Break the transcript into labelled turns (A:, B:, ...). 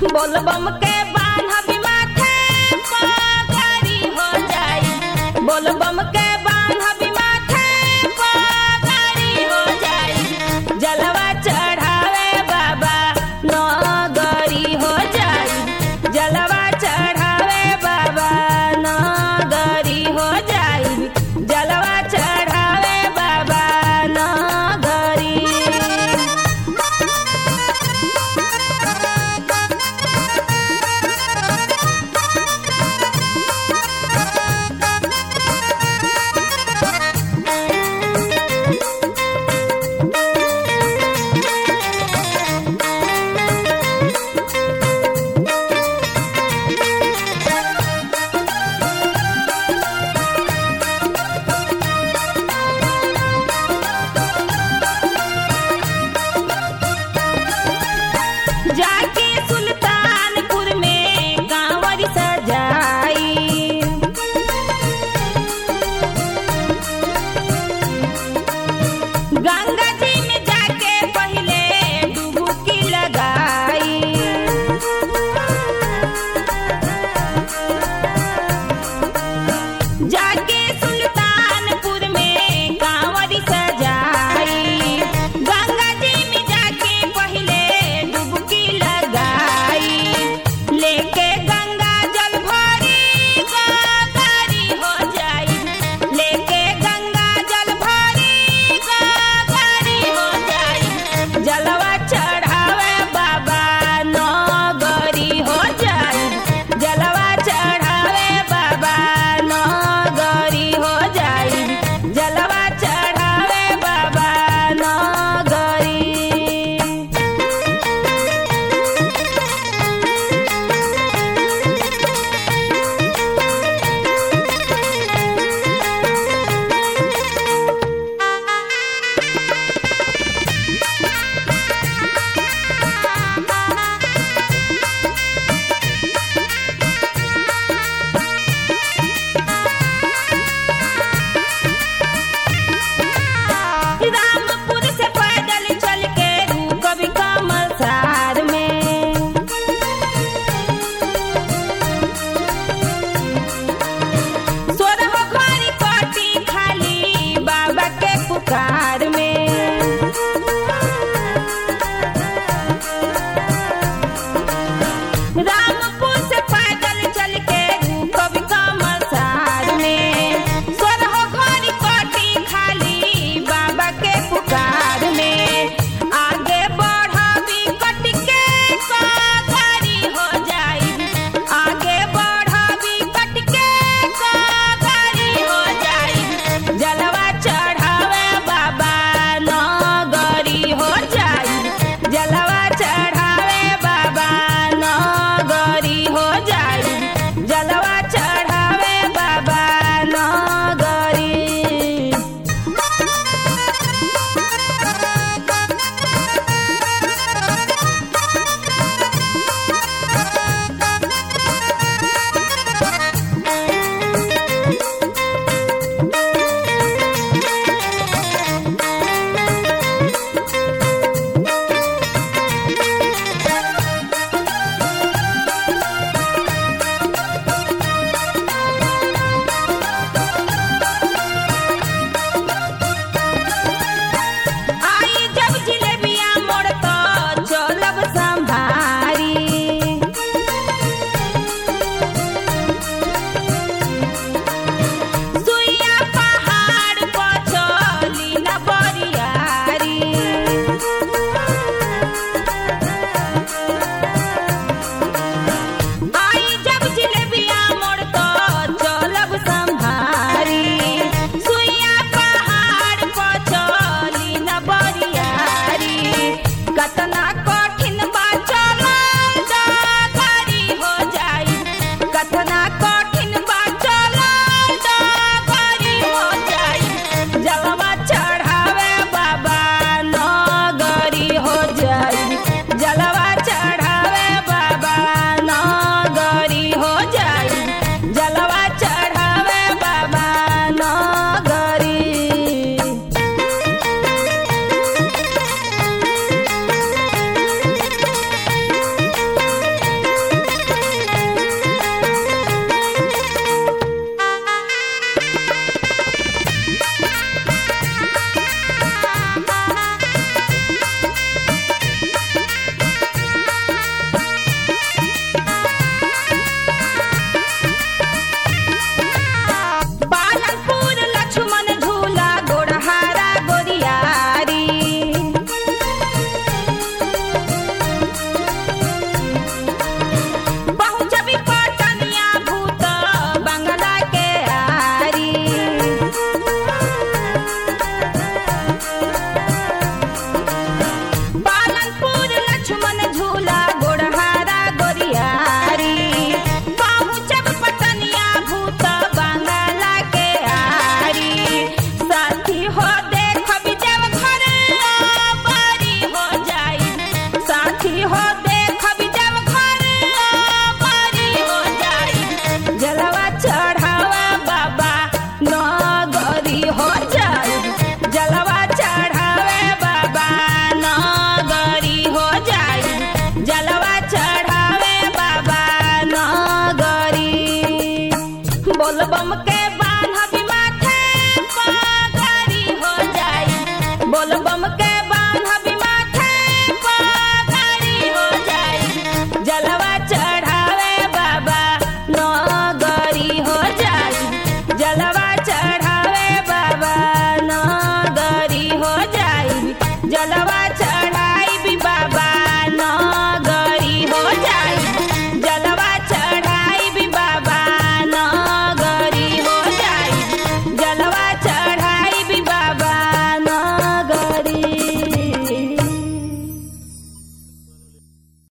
A: बोलबम के बान्हबी माथे पगड़ी हो जाई बोलबम के बान्हबी माथे पगड़ी हो जाई जलवा चढ़ावे बाबा नगरी हो जाई जलवा चढ़ावे बाबा नगरी हो जाई जलवा चढ़ावे बाबा नगरी जाके सुल्तानपुर में कांवर सजाई गंगा जी में जाके पहले डुबकी लगाई जाके सुल्तानपुर में कांवर सजाई गंगा जी में जाके पहले डुबकी लगाई लेके गंगा जल भरी गागरी हो जाई लेके गंगा जल भरी गागरी हो जाई जलवा चढ़ावे बाबा नगरी हो जाई जलवा चढ़ावे बाबा नगरी हो जाई जलवा चढ़ावे बाबा नगरी रामपुर से पैदल चल के कभी कमल सार में सोरह घड़ी कटी खाली बाबा के पुकार में रामपुर से पैदल चल के कभी कमल सार में सोरह घड़ी कटी खाली बाबा के पुकार में आगे बढ़बी कट के गाड़ी हो जाई आगे बढ़बी कट के गाड़ी हो जाई जलवा चढ़ावे बाबा नगरी हो जाई जलवा चढ़ावे बाबा नगरी हो जाई जलवा चढ़ावे बाबा नगरी आई जब जिलेबिया मोड़ तो चलब संभारी सुइया पहाड़ पर चली न बरियारी आई जब जिलेबिया मोड़ तो चलब संभारी सुइया पहाड़ पर चली न बरियारी कतना